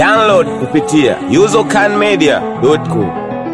Download kupitia usercanmedia.com.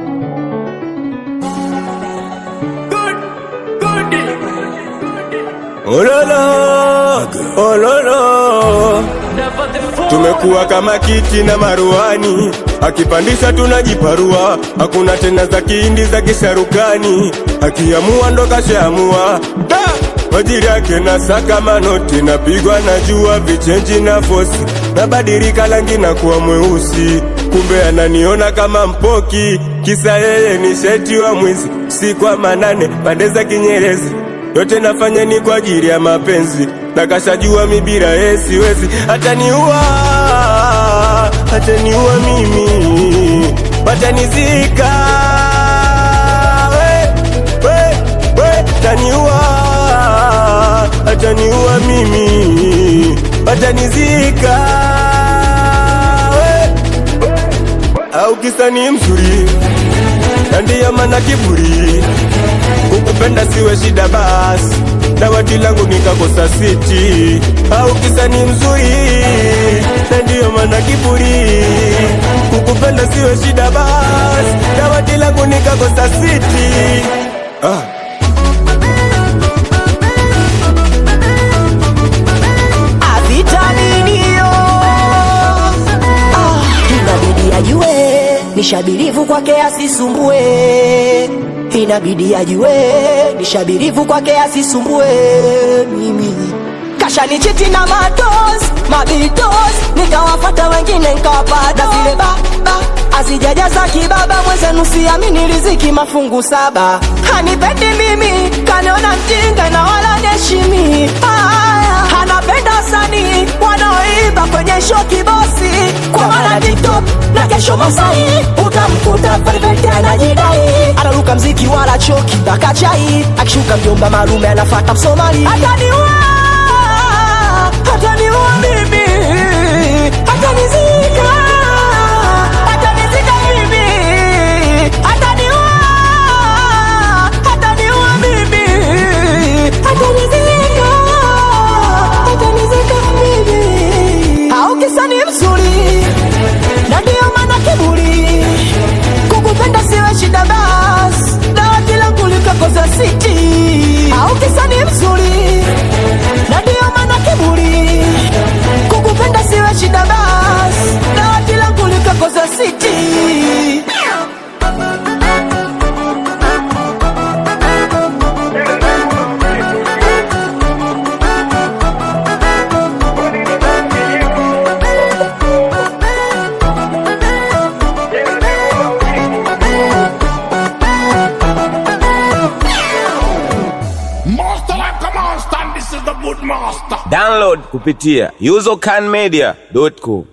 Ololo, ololo, tumekuwa kama kiti na maruani, akipandisha tunajiparua, hakuna tena za kihindi za kisharukani, akiamua ndo kashaamua Da! majiri yake na saka manoti, napigwa na jua vichenji na fosi, nabadilika rangi na kuwa mweusi, kumbe ananiona kama mpoki, kisa yeye ni sheti wa mwizi, si kwa manane pande za Kinyerezi yote nafanya ni kwa ajili ya mapenzi, na kashajua mibira yeye siwezi, ataniua, ataniua mimi, watanizika we, we, we, ataniua, ataniua mimi, watanizika we, au kisa ni mzuri na ndiyo maana kiburi kukupenda siwe shida basi dawati langu nikakosa siti au kisa ni mzuri na ndiyo maana kiburi kukupenda siwe shida basi dawati langu nikakosa siti ah. avitaminio ah, inabidi ajue nishabirivu kwake asisumbue inabidi ajue nishabirivu kwake asisumbue mimi kashanichiti na matos mabitos nikawafata wengine nkawapata zile baba azijajaza kibaba mwenzenu siamini riziki mafungu saba hanipendi mimi kaniona mjinga na wala neshimi Aya, anapenda wasanii wanaoimba kwenye show kibosi kwa maana tiktok na kesho masai utamkuta perfect anajidai anaruka mziki wala choki mpaka chai akishuka mjomba malume anafata msomali ataniua ataniua mimi atanizika atanizika mimi ataniua ataniua mimi atanizika atanizika mimi au kisa ni mzuri na ndio maana kiburi kukupenda siwe shida bas dawati langu likakosa siti au kisa ni mzuri na ndio maana kiburi kukupenda siwe shida bas dawati langu likakosa siti Master like a monster, and this is the good master. Download kupitia usercanmedia.com.